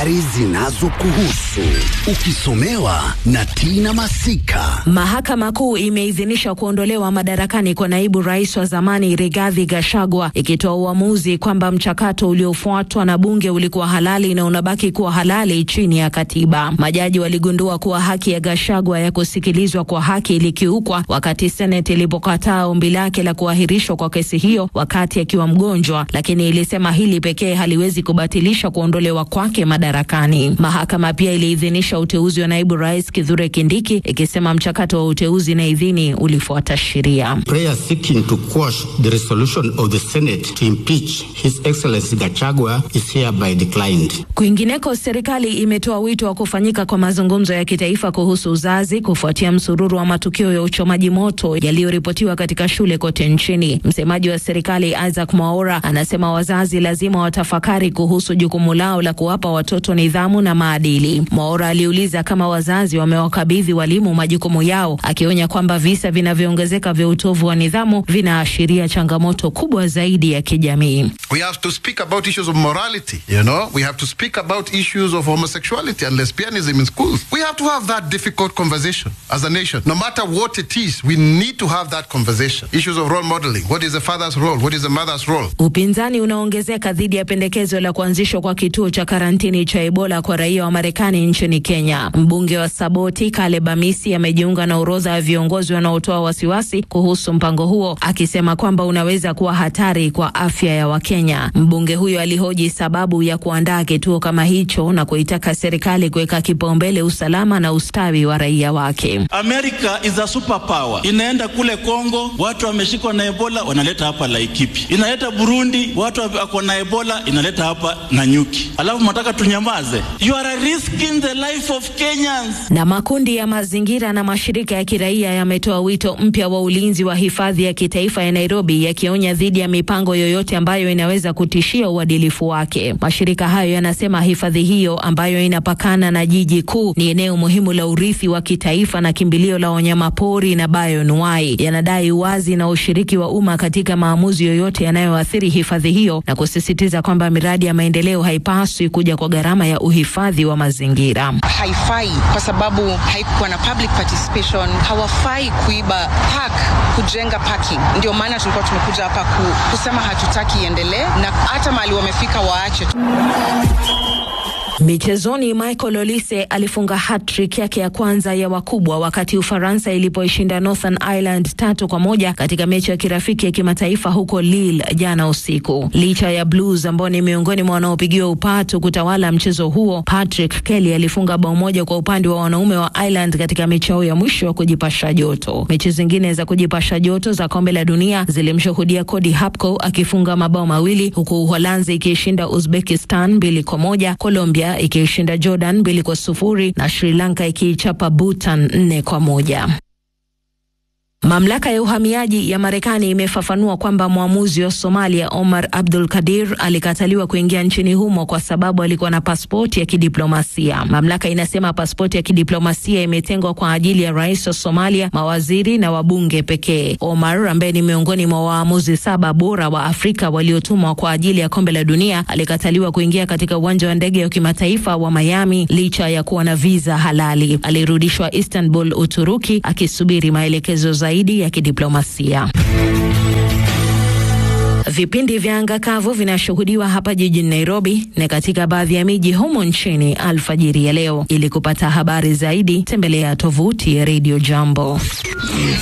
habari zinazokuhusu ukisomewa na Tina Masika. Mahakama Kuu imeidhinisha kuondolewa madarakani kwa naibu rais wa zamani Rigathi Gachagua ikitoa uamuzi kwamba mchakato uliofuatwa na bunge ulikuwa halali na unabaki kuwa halali chini ya katiba. Majaji waligundua kuwa haki ya Gachagua ya kusikilizwa kwa haki ilikiukwa wakati Seneti ilipokataa ombi lake la kuahirishwa kwa kesi hiyo wakati akiwa mgonjwa, lakini ilisema hili pekee haliwezi kubatilisha kuondolewa kwake madarakani. Mahakama pia iliidhinisha uteuzi wa naibu rais Kithure Kindiki ikisema mchakato wa uteuzi na idhini ulifuata sheria. Prayer seeking to quash the resolution of the Senate to impeach His Excellency Gachagua is hereby declined. Kwingineko, serikali imetoa wito wa kufanyika kwa mazungumzo ya kitaifa kuhusu uzazi kufuatia msururu wa matukio ya uchomaji moto yaliyoripotiwa katika shule kote nchini. Msemaji wa serikali Isaac Mwaura anasema wazazi lazima watafakari kuhusu jukumu lao la kuwapa watoto nidhamu na maadili. Mwaura aliuliza kama wazazi wamewakabidhi walimu majukumu yao, akionya kwamba visa vinavyoongezeka vya utovu wa nidhamu vinaashiria changamoto kubwa zaidi ya kijamii. We have to speak about issues of morality, you know. We have to speak about issues of homosexuality and lesbianism in schools. We have to have that difficult conversation as a nation. No matter what it is, we need to have that conversation. Issues of role modeling. What is the father's role? What is the mother's role? Upinzani unaongezeka dhidi ya pendekezo la kuanzishwa kwa kituo cha karantini cha Ebola kwa raia wa Marekani nchini Kenya. Mbunge wa Saboti Caleb Amisi amejiunga na orodha ya viongozi wanaotoa wasiwasi kuhusu mpango huo, akisema kwamba unaweza kuwa hatari kwa afya ya Wakenya. Mbunge huyo alihoji sababu ya kuandaa kituo kama hicho na kuitaka serikali kuweka kipaumbele usalama na ustawi wa raia wake. America is a superpower. Inaenda kule Kongo, watu wameshikwa na Ebola wanaleta hapa Laikipia. Inaleta Burundi, watu wako na Ebola inaleta hapa Nanyuki. Alafu mnataka tunyamaze? You are risking the life of Kenyans. Na makundi ya mazingira na mashirika ya kiraia yametoa wito mpya wa ulinzi wa hifadhi ya kitaifa ya Nairobi, yakionya dhidi ya mipango yoyote ambayo inaweza kutishia uadilifu wake. Mashirika hayo yanasema hifadhi hiyo ambayo inapakana na jiji kuu ni eneo muhimu la urithi wa kitaifa na kimbilio la wanyamapori na bayonuai. Yanadai uwazi na ushiriki wa umma katika maamuzi yoyote yanayoathiri hifadhi hiyo na kusisitiza kwamba miradi ya maendeleo haipaswi kuja kwa gharama ya uhifadhi wa mazingira. haifai kwa sababu haikuwa na public participation. Hawafai kuiba park, kujenga parking. Ndio maana tulikuwa tumekuja hapa ku, kusema hatutaki iendelee, na hata mahali wamefika waache tu. Michezoni, Michael Olise alifunga hat-trick yake ya kwanza ya wakubwa wakati Ufaransa ilipoishinda Northern Ireland tatu kwa moja katika mechi ya kirafiki ya kimataifa huko Lille jana usiku. Licha ya Blues ambao ni miongoni mwa wanaopigiwa upatu kutawala mchezo huo, Patrick Kelly alifunga bao moja kwa upande wa wanaume wa Ireland katika mechi yao ya mwisho ya kujipasha joto. Mechi zingine za kujipasha joto za kombe la dunia zilimshuhudia Cody Hapko akifunga mabao mawili huku Uholanzi ikiishinda Uzbekistan mbili kwa moja, Colombia ikiishinda Jordan mbili kwa sufuri na Sri Lanka ikiichapa Bhutan nne kwa moja. Mamlaka ya uhamiaji ya Marekani imefafanua kwamba mwamuzi wa Somalia Omar Abdul Kadir alikataliwa kuingia nchini humo kwa sababu alikuwa na pasipoti ya kidiplomasia. Mamlaka inasema pasipoti ya kidiplomasia imetengwa kwa ajili ya rais wa Somalia, mawaziri na wabunge pekee. Omar ambaye ni miongoni mwa waamuzi saba bora wa Afrika waliotumwa kwa ajili ya kombe la dunia alikataliwa kuingia katika uwanja wa ndege wa kimataifa wa Miami licha ya kuwa na viza halali. Alirudishwa Istanbul, Uturuki, akisubiri maelekezo zaidi ya kidiplomasia. Vipindi vya anga kavu vinashuhudiwa hapa jijini Nairobi na katika baadhi ya miji humo nchini alfajiri ya leo. Ili kupata habari zaidi, tembelea tovuti ya Radio Jambo.